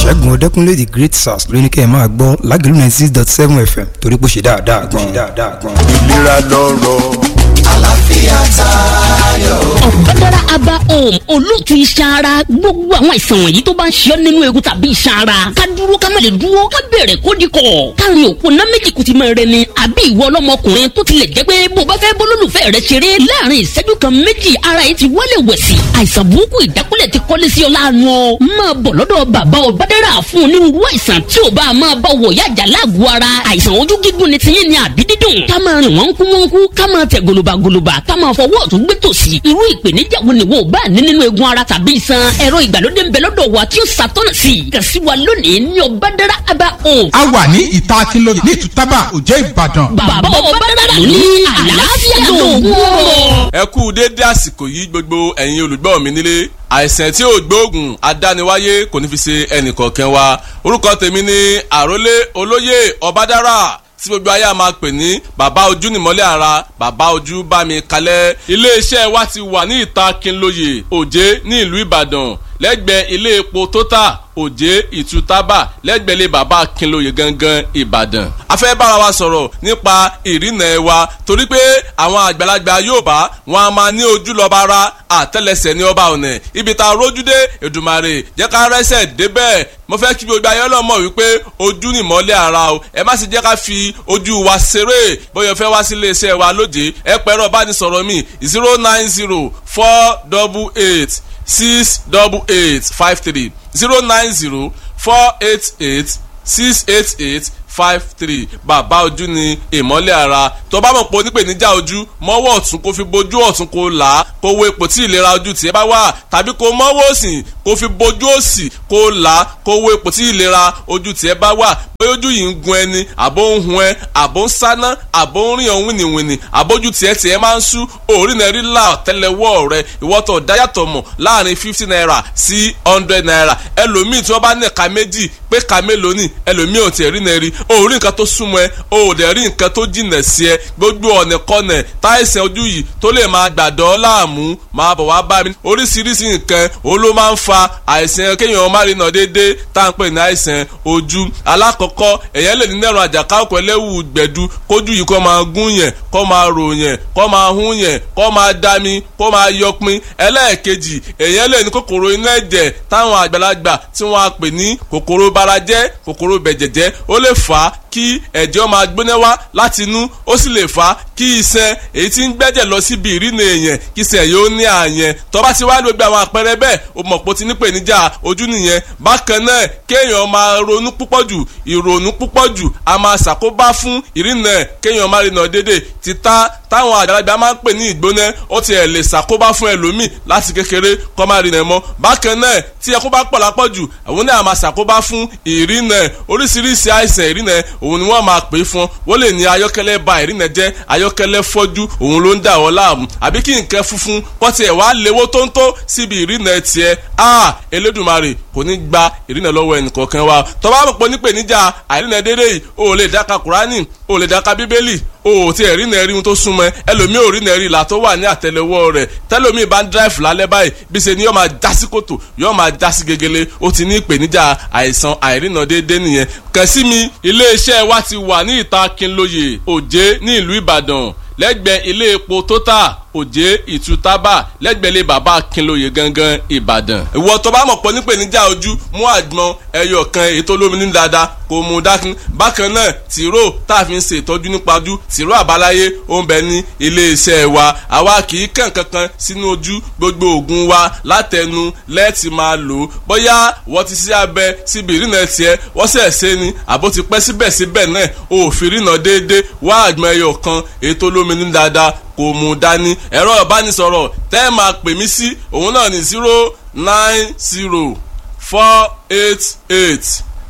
ṣẹ́gun ọdẹ́kúnlé the great sars ló ní kẹ́ ẹ máa gbọ́ lágẹ̀lú ninety six dot seven fm torí pé ó ṣe dáadáa gan-an. ìlera lọ́rọ̀ àlàáfíà tayọ. ọ̀gbẹ́dára aba home olóòtú iṣan ara gbogbo àwọn àìsàn wọ̀nyí tó bá ń ṣe ọ́ nínú egun tàbí iṣan ara ká dúró ká má lè dúró ká bẹ̀rẹ̀ kó di kọ̀ káàrin òkú ná méjì kùtì máa rẹ ni àbí ìwọ ọlọ́mọkùnrin tó tilẹ̀ jẹ́ pé bó bá fẹ́ bólólùfẹ́ rẹ ṣeré láàrin ìṣẹ́jú kan méjì ara yìí ti wálé wẹ̀sì àìsàn burúkú ìdákúlẹ̀ ti kọ́lé sí ọ láàánú ọ máa bọ̀ lọ́dọ̀ bàbá ọ̀gbẹ́dára fún onírúurú àìsàn tí ò bá máa bá wọ̀ yájà láàgọ̀ ara àìsàn ojú gígùn ni tiyín ni àbí dídùn ká máa rìn wọ́n kú wọ́n kú ká máa tẹ̀ gòlòbàgòlòbà ká máa fọwọ́ ọ̀tún gbé tòsì irú ìpèníjà wo ni wo bá ní nínú egun ara tàbí iṣan ẹ̀rọ ìgbàlódé ń bẹ lọ́dọ̀ wa tí ó ṣàtọ́nà sí i kàn sí wa lónìí ní ọ̀bádára aba home. a wà ní ìta akínlóye ní ìtútàbà òjẹ́ ìbàdàn. bàbá ọ̀bádára ló ní àlàáfíà lòun rọ̀. ẹ kú déédé àsìkò yìí gbogbo ẹ̀yin olùgbọ́ mi nílé àìsàn tí ò gbóògùn adániwáyé kò ní fi ṣe ẹnìkọ̀ọ̀kan wa orúkọ tèmi ni àrólé olóyè ọ̀bádára tí gbogbo ayé a máa pè ní bàbá ojú nìmọ́lẹ̀ ara bàbá ojú bá mi kalẹ̀ iléeṣẹ́ wa ti wà ní ìta Kínlóye Òjé ní ìlú Ìbàdàn lẹ́gbẹ̀ẹ́ ilé epo Total Òjé Ìtútàbà lẹ́gbẹ̀ẹ́ ilé bàbá Kínlóye gangan Ìbàdàn. a fẹ́ bára wa sọ̀rọ̀ nípa ìrìnà ẹ̀ wa torí pé àwọn àgbàlagbà Yorùbá wọn a máa ní ojú lọ́ba ara àtẹ́lẹsẹ̀ ní ọba ọ̀nà ibi tá a rójú dé Èdùmàrè jẹ́ ká rẹ́sẹ̀ débẹ̀ mo fẹ́ kí gbogbo ayé ọlọ́mọ wípé ojú ni ìmọ́lẹ̀ ara o ẹ má sì jẹ́ ká fi ojú wa ṣeré bóyá fẹ́ wá sí iléeṣẹ́ wa lóde ẹ pẹ̀rọ bá ní sọ̀rọ̀ mi zero nine zero four double eight six double eight five three zero nine zero four eight eight six eight eight five three bàbá ojú ni ìmọ́lẹ̀ ara tó bá mọ̀ pé onípèníjà ojú mọ́wọ́ ọ̀tún kó fi bojú ọ̀tún kó là á kó wo ipò tí ìlera ojú tiẹ̀ bá wà tàbí kó mọ́wọ́ òsì kó fi bojú òsì kó là á kó wo ipò tí ìlera ojú tiẹ̀ bá wà bóyá ojú yìí ń gun ẹni àbó ń hun ẹ àbó ń sáná àbó ń rìn ọ̀hún wìnìwìnì àbójú tiẹ̀ tiẹ̀ máa ń sú òórì náà rí là tẹ́lẹ̀wọ́ rẹ ìwọ́tọ̀ dáyàtọ̀ mọ̀ láàrin fifty naira sí hundred naira ẹlòmíì tí wọ́n bá ní ẹ̀ka méjì pé ẹ̀ka mélòó ni ẹlòmíì ò tiẹ̀ rí náà rí o ò rí nǹkan tó súnmọ́ ẹ o ò dẹ̀ rí nǹkan tó jìnà sí ẹ gbogbo ọ̀nà kọ́nà táìsàn ojú yìí tó lè máa gbàdọ́ láàmú máa bọ̀ wá bá mi oríṣiríṣi nǹkan òun ló máa ń fa àìsàn kéèyàn má rí nà déédéé tá à ń pè ní àìsàn ojú alákọ̀ọ́kọ́ èèyàn lè ní nẹ́rùn àjàká ọkọ̀ ẹlẹ́wù gbẹ̀du kójú yìí kó máa gún yẹn kó máa rò yẹn kó máa hún yẹn kó máa dami kó máa yọpin ẹlẹ́ẹ̀kejì èèyàn lè ní kòkòrò inú ẹ̀jẹ̀ táwọn àgbàlagbà tí wọ́n á pè ní kòkòrò barajẹ́ kòkòrò bẹ̀jẹ̀jẹ́ ó lè fà á kí ẹ̀jẹ̀ máa gbóná wá láti inú ó sì lè fà á kí iṣan èyí tí ń gbẹ́jẹ̀ lọ síbi ìrìnà èèyàn kí iṣan yóò ní àyẹn tó bá ti wá gbogbo àwọn àpẹẹrẹ bẹ́ẹ̀ o mọ̀ pé o ti nípèníjà ojú nìyẹn bákan náà kéèyàn máa ronú púpọ̀ jù ìrònú púpọ̀ jù a máa ṣàkóbá fún ìrìnà kéèyàn máa rìnà dédé títà táwọn àgbàlagbà máa ń pè ní ìgbóná ó tiẹ̀ lè ṣàkóbá fún ẹlòmíì láti kékeré kó máa rìnà mọ́ bákan náà tí ẹkún bá pọ̀ lápọ̀ jù àwọn náà máa ṣàkóbá fún ìrìnà oríṣiríṣi àìsàn ìrìnà òun ni wọ́n máa pè é fún wọ́n lè ní ayọ́kẹ́lẹ́ ba ìrìnà jẹ́ ayọ́kẹ́lẹ́ fọ́jú òun ló ń dà wọ́n láàmú àbí kí nǹkan funfun kọ́ tiẹ̀ wá léwó tó ń tó síbi ìrìnà tiẹ̀ a Elédùmarè kò ní gba ìrìnà lọ́wọ́ ẹnìkọ̀ọ̀kan wa tó bá mọ̀ pé nípèníjà àìrìnà dédé yìí o ò lè dáka Kùránì o ò lè dáka Bíbélì o ò tiẹ̀ rí nẹ́ẹ̀rí ohun tó súnmọ́ ẹlòmíì ò rí nẹ́ẹ̀rí ìlà tó wà ní àtẹlẹwọ́ rẹ̀ tẹlòmíì bá ń dráìfù lálẹ́ báyìí bí ṣe ni yóò máa já sí kòtò yóò máa já sí gegele ó ti ní ìpèníjà àìsàn àìrìnà déédéé nìyẹn kàn sí mi iléeṣẹ́ wa ti wà ní ìta Kínlóye Òjé ní ìlú Ìbàdàn lẹ́gbẹ̀ẹ́ ilé epo Total Òjé Ìtútàbà lẹ́gbẹ̀lé bàbá Kínlóye gangan Ìbàdàn. ìwọ tó bá mọ̀ pọ̀ nípèníjà ojú mú àgbọn ẹyọ kan ètò olómi ní dáadáa kò mú dákun. bákan náà tìró tá a fi ń ṣe ìtọ́jú nípa ojú tìró àbáláyé ó ń bẹ ní iléeṣẹ́ wa àwa kì í kàn kankan sínú ojú gbogbo oògùn wa látẹnu lẹ́ẹ̀tì máa lò ó bóyá wọ́n ti ṣe abẹ síbi ìrìnà tiẹ̀ wọ́n sẹ̀ ṣe ni àbó ti pẹ́ síbẹ̀síbẹ̀ náà òfin ìrìnà déédéé wá àgbọn ẹyọ kan ètò olómi ní dáadáa kò mú dání ẹ̀rọ ìbánisọ̀rọ̀ tẹ́ ẹ máa pè mí sí òun náà ní zero nine zero four eight eight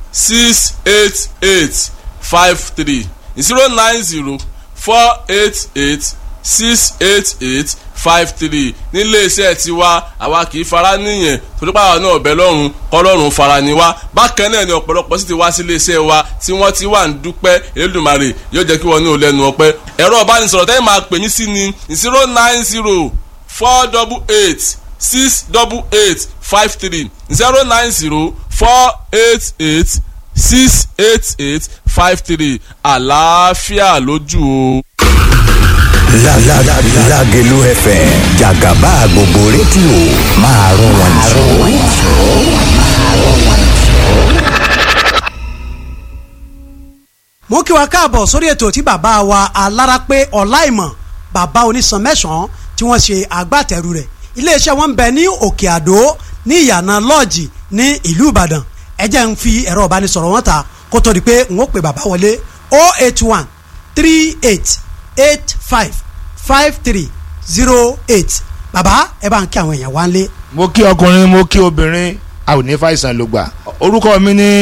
six eight eight five three zero nine zero four eight eight six eight eight five three nílé iṣẹ́ tiwa àwa kì í fara níyẹn torípa àwọn náà ọ̀bẹ lọ́rùn kọ́lọ́run fara ni wá bákan náà ni ọ̀pọ̀lọpọ̀ sì ti wá sí ilé iṣẹ́ wa tí wọ́n ti wà ń dúpẹ́ Elédùmarè yóò jẹ́ kí wọ́n ní olẹ́nu ọpẹ́ ẹ̀rọ ìbánisọ̀rọ̀ tẹ́lẹ̀ máa pè mí sí ni zero nine zero four double eight six double eight five three zero nine zero four eight eight six eight eight five three àlàáfíà lójú o. Lágẹ̀lú FM jàgàbá gbogbo rédíò máa rún wọn jù. mo kí wa káàbọ̀ sórí ètò tí bàbá wa alárápé ọláìmọ̀ bàbá onísan mẹ́sàn-án tí wọ́n ṣe agbátẹrù rẹ̀ iléeṣẹ́ wọn ń bẹ ní òkè àdó ní ìyànà lọ́ọ̀jì ní ìlú ìbàdàn ẹ jẹ́ ń fi ẹ̀rọ ìbánisọ̀rọ̀ wọn ta kó tó di pé n ó pè bàbá wọlé 081 38 85 53 08 bàbá ẹ bá ń kí àwọn èèyàn wá ń lé. mo kí ọkùnrin mo kí obìnrin a ò ní fàìsàn ló gbà orúkọ mi ní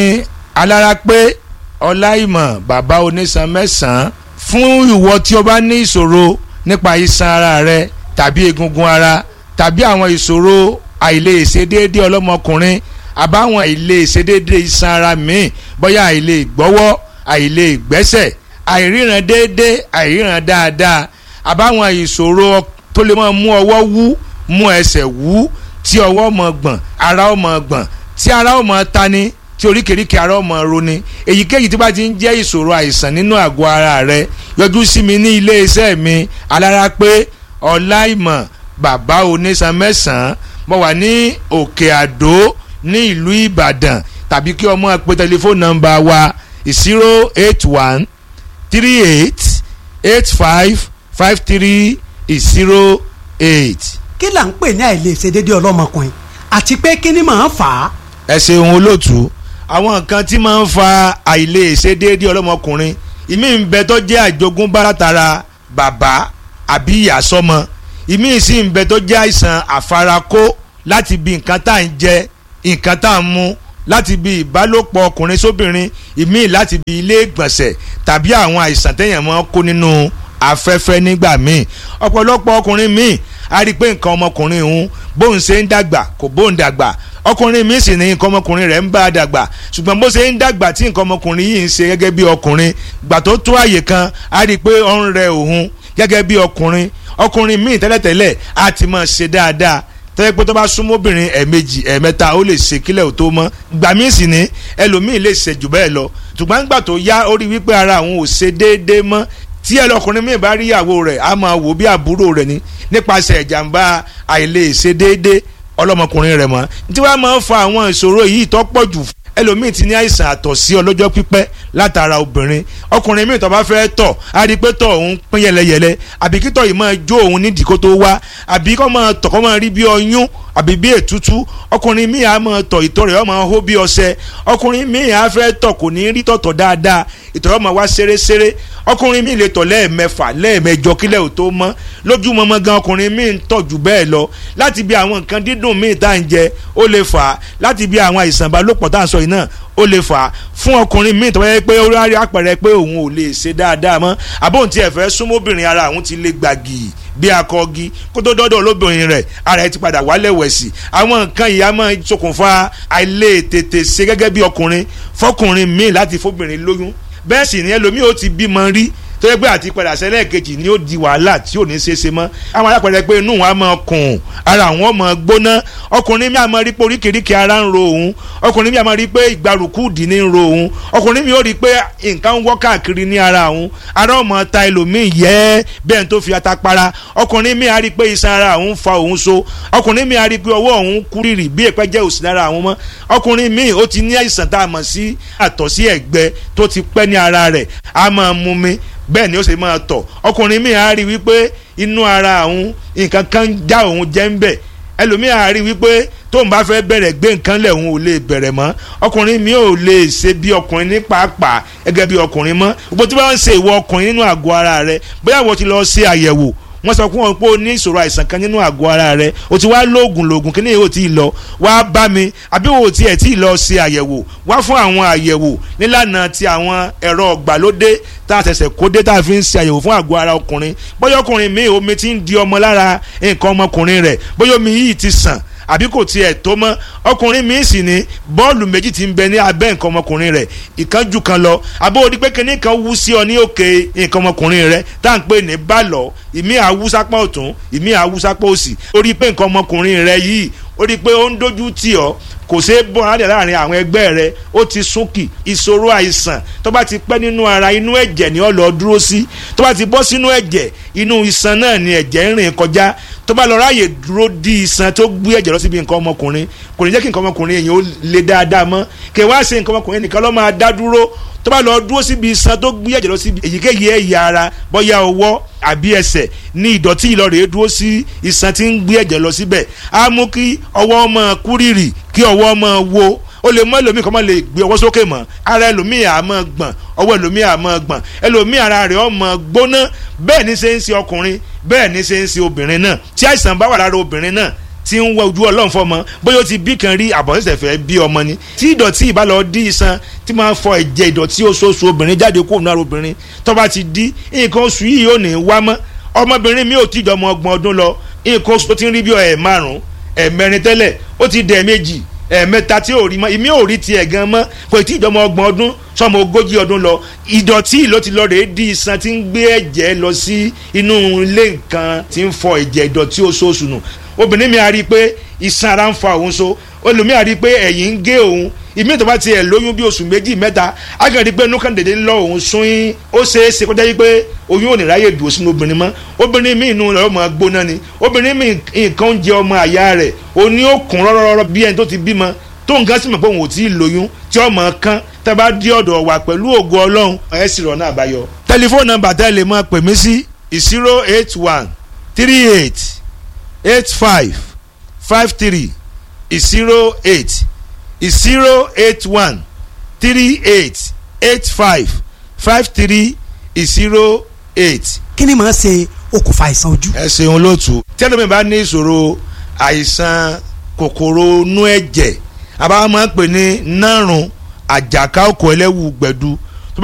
alárápé ọláìmọ̀ bàbá onísan mẹ́sàn-án fún ìwọ tí o bá ní ìṣòro nípa iṣan ara rẹ tàbí egungun ara tàbí àwọn ìṣòro àìlèṣedéédé ọlọ́mọkùnrin àbáwọn àìlèṣedéédé iṣan ara míì bóyá àìlè gbọ́wọ́ àìlè gbẹ́sẹ̀ àìríran déédé àìríran dáadáa àbáwọn ìṣòro tó lè máa mú ọwọ́ wú mú ẹsẹ̀ wú tí ọwọ́ mọ̀ gbọ̀n ara ó mọ̀ gbọ̀n tí ara ó mọ̀ tani tí oríkèéríkèé ara ọmọ roni èyíkéyìí tí bá ti ń jẹ́ ìṣòro àìsàn nínú àgọ́ ara rẹ yọjú sí mi ní iléeṣẹ́ mi alárápé ọláìmọ̀ bàbá onísan mẹ́sàn-án mo wà ní òkè àdó ní ìlú ìbàdàn tàbí kí ọmọ pe tẹlifóònù nọ́mbà wa zero eight one three eight eight five five three zero eight. kí là ń pè ní àìlèṣedéédé ọlọ́mọkùnrin àti pé kí ni màá fà á. ẹ ṣeun olóòtú àwọn nǹkan tí máa ń fa àìlèṣedéédé ọlọ́mọkùnrin ìmí ń bẹ tó jẹ́ àjogúnbá látara bàbá àbí ìyá sọ́mọ ìmí sì ń bẹ tó jẹ́ àìsàn àfarakó láti bí nǹkan tá à ń jẹ nǹkan tá à ń mu láti bí ìbálòpọ̀ ọkùnrin sóbìnrin ìmí láti bí ilé ìgbọ̀nsẹ̀ tàbí àwọn àìsàn téèyàn máa ń kó nínú afẹ́fẹ́ nígbà míì ọ̀pọ̀lọpọ̀ ọkùnrin míì a rí i pé nǹkan ọmọkùnrin òun bóun ṣe ń dàgbà kò bóun dàgbà ọkùnrin míì sì ní nǹkan ọmọkùnrin rẹ̀ ń bá a dàgbà ṣùgbọ́n bó ṣe ń dàgbà tí nǹkan ọmọkùnrin yìí ń ṣe gẹ́gẹ́ bí ọkùnrin gbà tó tó àyè kan a rí i pé ó ń rẹ òun gẹ́gẹ́ bí ọkùnrin ọkùnrin míì tẹ́lẹ̀tẹ́lẹ̀ á ti máa ṣe dáadáa tẹ́lẹ̀ pé tó bá súnmọ́ obìnrin ẹ̀ẹ̀mejì ẹ̀ẹ̀mẹ́ta ó lè ṣe kílẹ̀ ò tó mọ́ gbà míì sì ní ẹlòmíì lè ṣe jù bẹ́ẹ̀ lọ ṣùgbọ́n gbà tó yá ó rí wípé ara àwọn ò ṣe déédéé mọ́ tí ẹlọkùnrin míì bá rí ìyàwó rẹ̀ á máa wò bí àbúrò rẹ̀ ni nípasẹ̀ ìjàmbá àìlèṣe déédéé ọlọ́mọkùnrin rẹ̀ mọ́ tí wàá máa ń fa àwọn ìṣòro yìí tó pọ̀ jù ẹlòmíì ti ní àìsàn àtọ̀sí ọlọ́jọ́ pípẹ́ látara obìnrin ọkùnrin míì tó bá fẹ́ tọ̀ á rí i pé tọ̀ òun pín yẹlẹyẹlẹ àbí kí tọ̀ yìí máa jó òun nídìí kó tó wá àbí kó máa tọ̀ kó máa rí bí ọyún àbí bí ètútú ọkùnrin míì á máa tọ̀ ìtọ̀ rẹ̀ ó máa hó bí ọṣẹ ọkùnrin míì á fẹ́ tọ̀ kò ní rí tọ̀tọ̀ dáadáa ìtọ̀ rẹ̀ ó máa wá ṣeréṣeré ọkùnrin míì lè tọ̀ lẹ́ẹ̀mẹfà lẹ́ẹ̀mẹjọ kílẹ̀ ò tó mọ́ lójúmọmọ gan ọkùnrin míì ń tọ̀ jù bẹ́ẹ̀ lọ láti bí àwọn nǹkan dídùn míì tá à ń jẹ ó lè fà á láti bí àwọn àìsàn ìbálòpọ̀ tá à ń sọ yìí náà ó lè fà á fún ọkùnrin míì tó wáyé pé ó rárí àpẹẹrẹ pé òun ò lè ṣe dáadáa mọ́ àbóhùn tí ẹ fẹ́ súnmọ́bìnrin ara òun ti lè gbàgì bí akọgi kó tó dọ́dọ̀ olóbìnrin rẹ̀ ara ẹ ti padà wálẹ̀ wẹ̀sì àwọn nǹkan yìí á máa ṣokùnfà àìlè tètè ṣe gẹ́gẹ́ bí ọkùnrin fọkùnrin míì láti fóbìnrin lóyún bẹ́ẹ̀ sì ni ẹlòmíì ó ti bímọ rí tó yẹ pé àti padà sẹ́lẹ̀ kejì ni ó di wàhálà tí ò ní ṣe é ṣe mọ́ àwọn alápẹ̀rẹ̀ pé inú wọn á máa kùn ara àwọn máa gbóná ọkùnrin mi á máa rí pé oríkèéríkèé ara ń ro òun ọkùnrin mi á máa rí pé ìgbàrúkú dì ní ń ro òun ọkùnrin mi ó rí pé nǹkan ń wọ́ káàkiri ní ara òun ara ó máa ta ẹlòmíì yẹ́ bẹ́ẹ̀ tó fi ata para ọkùnrin mi á rí pé iṣan ara òun fa òun so ọkùnrin mi á rí pé ọwọ́ òun kúrìrì bí èpẹ́ jẹ́ òsì lára àwọn mọ́ ọkùnrin mi ó ti ní àìsàn tá a mọ̀ sí àtọ̀sí ẹ̀gbẹ tó ti pẹ́ ní ara rẹ̀ á máa mú mi bẹ́ẹ̀ ni ó ṣe máa tọ̀ ọkùnrin mi á rí wípé inú ara òun nǹkan kan já òun jẹ́ ń bẹ̀ ẹlòmíì á rí wípé tóun bá fẹ́ bẹ̀rẹ̀ gbé nǹkan lẹ̀ òun ò lè bẹ̀rẹ̀ mọ́ ọkùnrin mi ò lè ṣe bí ọkùnrin ní pàápàá gẹ́gẹ́ bí ọkùnrin mọ́ gbogbo tí wọ́n ń ṣe ìwọ ọkùnrin nínú àgọ́ ara rẹ bóyá wọ́n ti lọ ṣe àyẹ̀wò wọ́n sọ fún wọn pé o ní ìṣòro àìsàn kan nínú àgọ́ ara rẹ o ti wá lóògùn lóògùn kí ni èyí ò tí ì lọ wá bá mi àbí o ti ẹ̀ tí ì lọ ṣe àyẹ̀wò wá fún àwọn àyẹ̀wò nílànà ti àwọn ẹ̀rọ ọ̀gbàlódé tá a ṣẹ̀ṣẹ̀ kó dé tá a fi ń ṣe àyẹ̀wò fún àgọ́ ara ọkùnrin bóyá ọkùnrin mi omi ti ń di ọmọ lára nǹkan ọmọkùnrin rẹ̀ bóyá omi yìí ti sàn àbí kò tiẹ̀ tó mọ́ ọkùnrin mi sì ní bọ́ọ̀lù méjì ti ń bẹ ní abẹ́ nǹkan ọmọkùnrin rẹ̀ ìkan jù kan lọ àbó odi pé kíní kan wú sí ọ ní òkè nǹkan ọmọkùnrin rẹ̀ tá à ń pè ní bàlọ́ ìmí àwùsápá ọ̀tún ìmí àwùsápá òsì ó rí pé nǹkan ọmọkùnrin rẹ̀ yìí ó rí i pé ó ń dojú tì ọ́ kò ṣeé bọ́ alẹ́ láàrin àwọn ẹgbẹ́ rẹ ó ti súnkì ìṣòro àìsàn tó bá ti pẹ́ nínú ara inú ẹ̀jẹ̀ ni ó lọ dúró sí tó bá ti bọ́ sínú ẹ̀jẹ̀ inú iṣan náà ni ẹ̀jẹ̀ ń rìn kọjá tó bá lọ ráàyè dúró di iṣan tó gbé ẹ̀jẹ̀ lọ síbi nǹkan ọmọkùnrin kò ní jẹ́ kí nǹkan ọmọkùnrin èèyàn ó le dáadáa mọ́ kí wá ṣe nǹkan ọmọkùnrin nìkan ló máa dá dúró tó bá lọ dúró síbi iṣan tó gbé ẹ̀jẹ̀ lọ síbi èyíkéyìí ẹ̀yà ara bóyá ọwọ́ àbí ẹsẹ̀ ní ìdọ̀tí ìlọrẹ̀ dúró sí iṣan tí ń gbé ẹ̀jẹ̀ lọ síbẹ̀ á mú kí ọwọ́ máa kúrìrì kí ọwọ́ máa wo ó lè mọ ẹlòmíì kan máa lè gbé ọwọ́ sókè mọ́ ara ẹlòmíì á máa gbọ̀n ọwọ́ ẹlòmíì á máa gbọ̀n ẹlòmíì ara rẹ̀ ó máa gbóná bẹ́ẹ̀ ní ṣe ń ṣe ọkùnrin bẹ́ẹ̀ ní ṣe ń ṣe obìnrin náà tí àìsàn bá wà lára obìnrin náà tí ń wọ ojú ọlọ́run fọmọ bóyá ó ti bí kan rí àbọ̀nsẹ̀sẹ̀ fẹ́ bí ọmọ ni tí ìdọ̀tí ìbálò dí iṣan tí máa ń fọ ẹ̀jẹ̀ ìdọ̀tí oṣooṣù obìnrin jáde kó nù ara obìnrin tó bá ti dí nǹkan oṣù yìí ò ní wá mọ́ ọmọbìnrin mi ò tí jọmọ ọgbọ̀n ọdún lọ nǹkan oṣù tó ti ń rí bí ẹ̀ márùn-ún ẹ̀ mẹ́rin tẹ́lẹ̀ ó ti dẹ̀ méjì ẹ̀ẹ̀mẹ́ta tí ò rí mọ́ ìmí ò rí tiẹ̀ gan mọ́ kò tí ìjọmọ ọgbọ̀n ọdún sọmọ ogójì ọdún lọ ìdọ̀tí ló ti lọ rèé di iṣan tí ń gbé ẹ̀jẹ̀ lọ sí inú ilé nǹkan tí ń fọ ẹ̀jẹ̀ ìdọ̀tí oṣooṣù nù obìnrin mi a rí i pé iṣan ara ń fa òun so olùmí a rí i pé ẹ̀yìn ń gé òun ìmí tó bá tiẹ̀ lóyún bí oṣù méjì mẹ́ta a kàn rí i pé inú kan dédé ń lọ òun sún yín ó ṣeé ṣe kó jẹ́ yí pé oyún ò ní ráyè dùn sínú obìnrin mọ́ obìnrin mi inú rẹ̀ ọmọ gbóná ni obìnrin mi nǹkan oúnjẹ ọmọ àyà rẹ̀ òní ó kún rọ́rọ́rọ́ bí ẹni tó ti bímọ tó nǹkan sì mọ̀ pé òun ò tí ì lóyún tí ọmọ kan tẹ́ bá dí ọ̀dọ̀ wa pẹ̀lú ògo ọlọ́run ẹ̀ sì rọ̀ náà àbáyọ. tẹlifóònù nọ́mbà tẹ́ lè máa pè mí sí zero eight one three eight eight five five three zero eight zero eight one three eight eight five five three zero eight. kí ni màá ṣe okùnfà àìsàn ojú. ẹ ṣeun lóòtú tí ẹlòmíì bá ní ìṣòro àìsàn kòkòrò inú ẹ̀jẹ̀ àbá máa ń pè ní nárùn àjàká òkò ẹlẹ́wù gbẹ̀du